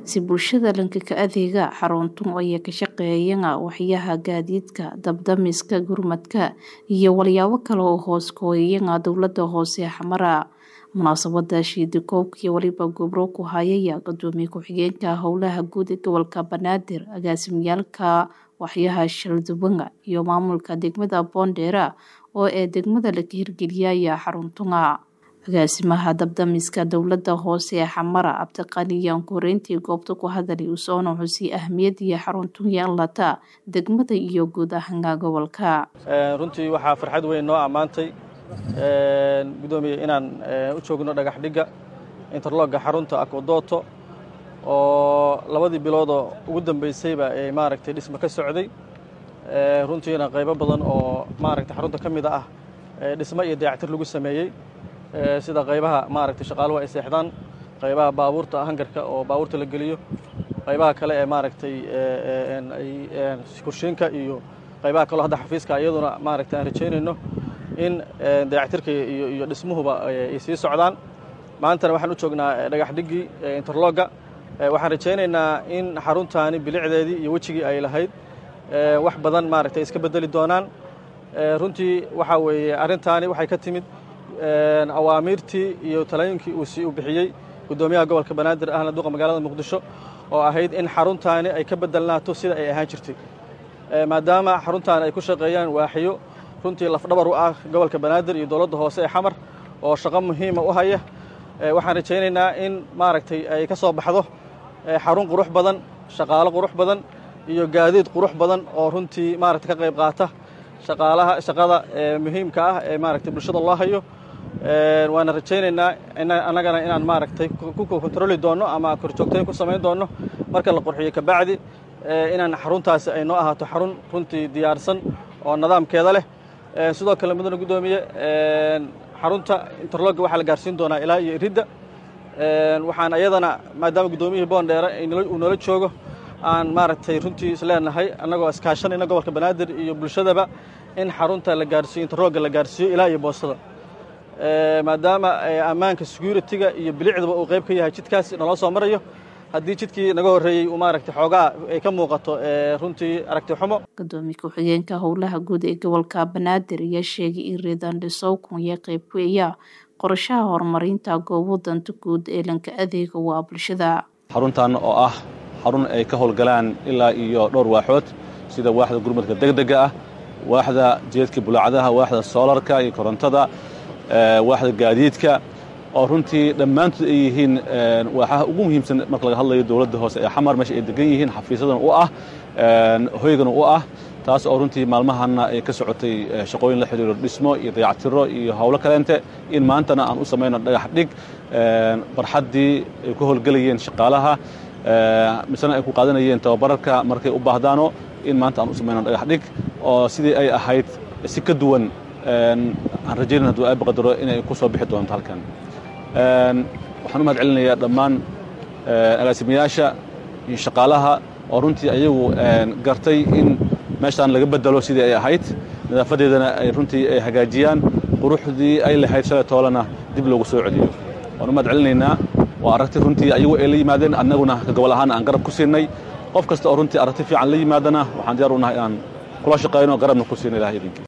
si bulshada lankaka adeega xaruntun ay ka shaqeeyaan waxyaha gaadiidka dabdamiska gurmadka iyo walyaabo kale oo hoos kooyaya dowlada hoose xamara munaasabada shiidikoobka iyo waliba gobro ku hayaya gudoomiye ku-xigeenka howlaha guud ee gobolka banaadir agaasimiyaalka waxyaha shalduban iyo maamulka degmada boondheera oo ee degmada laga hirgeliyaya xaruntunga agaasimaha dabdamiska dowlada hoose ee xamara cabdiqani yaan koreyntii goobta ku hadalay usoona xusii ahmiyadiyo xaruntun yeelata degmada iyo guud ahaanka gobolka runtii waxaa farxad weyn noo ammaantay gudoomiye inaan u joogno dhagax dhigga interlogga xarunta akodoto oo labadii biloodoo ugu dambaysayba ee maaragtay dhismo ka socday runtiina qaybo badan oo maaragtay xarunta ka mid ah dhismo iyo dayactir lagu sameeyey sida qaybaha maaragtay shaqaaluhu ay seexdaan qaybaha baabuurta hangarka oo baabuurta la geliyo qaybaha kale ee maaragtay kurshiinka iyo qaybaha kaleo hadda xafiiska iyaduna maaragtay aan rajaynayno in dayactirka iyo dhismuhuba ay sii socdaan maantana waxaan u joognaa dhagax dhiggii interlogga waxaan rajaynaynaa in xaruntaani bilicdeedii iyo wejigii ay lahayd wax badan maaragtay iska bedeli doonaan runtii waxaa weeye arrintaani waxay ka timid awaamiirtii iyo talooyinkii uu sii u bixiyey guddoomiyaha gobolka banaadir ahna duqa magaalada muqdisho oo ahayd in xaruntaani ay ka bedelnaato sida ay ahaan jirtay maadaama xaruntaani ay ku shaqeeyaan waaxiyo runtii lafdhabar u ah gobolka banaadir iyo dowladda hoose ee xamar oo shaqo muhiima u haya waxaan rajaynaynaa in maaragtay ay ka soo baxdo xarun qurux badan shaqaalo qurux badan iyo gaadiid qurux badan oo runtii maaragtay ka qayb qaata shaqaalaha shaqada muhiimka ah ee maaragtay bulshada loo hayo waana rajaynaynaa annagana inaan maaragtay ku kontroli doonno ama korjoogtayn ku samayn doonno marka la qurxiyo kabacdi inaan xaruntaasi ay noo ahaato xarun runtii diyaarsan oo nidaamkeeda leh sidoo kale mudane guddoomiye xarunta interlogga waxaa la gaarsiin doonaa ilaa iyo iridda waxaan ayadana maadaama guddoomiyihii boondheere uu noola joogo aan maaragtay runtii isleenahay annagoo iskaashanayna gobolka banaadir iyo bulshadaba in xarunta la gaarsiiyo interlogga la gaarsiiyo ilaa iyo boostada maadaama ammaanka security-ga iyo bilicdaba uu qayb ka yahay jidkaas naloo soo marayo haddii jidkii naga horreeyey uu maaragtay xoogaa ay ka muuqato runtii aragti xumo gudoomiye ku-xigeenka howlaha guud ee gobolka banaadir ayaa sheegay in reedandhisowkun iyo qayb weeya qorashaha horumarinta goobo danta guud ee lanka adeega waa bulshada xaruntan oo ah xarun ay ka howlgalaan ilaa iyo dhowr waaxood sida waaxda gurmadka degdega ah waaxda jeedka bulaacadaha waaxda soolarka iyo korontada waaxda gaadiidka oo runtii dhammaantood ay yihiin waaxaha ugu muhiimsan marka laga hadlayo dowladda hoose ee xamar meesha ay degan yihiin xafiisadan u ah hoygana u ah taas oo runtii maalmahanna ay ka socotay shaqooyin la xidhiiro dhismo iyo dayactiro iyo howlo kaleente in maantana aan u samayno dhagax dhig barxaddii ay ku howlgelayeen shaqaalaha misena ay ku qaadanayeen tababararka markay u baahdaano in maanta aan u samayno dhagax dhig oo sidii ay ahayd si ka duwan aan rajaynan hadduu aaba qadaro inay ku soo bixi doonto halkan waxaan u mahad celinayaa dhammaan agaasimayaasha iyo shaqaalaha oo runtii ayagu gartay in meeshaan laga bedelo sidii ay ahayd nadaafadeedana ay runtii ay hagaajiyaan quruxdii ay lahayd shalay toolana dib loogu soo celiyo waan u mahad celinaynaa waa aragti runtii ayagu ay la yimaadeen annaguna ka gobol ahaan aan garab ku siinay qof kasta oo runtii aragti fiican la yimaadana waxaan diyaar u nahay inaan kula shaqayno garabna ku siina ilahay idinkii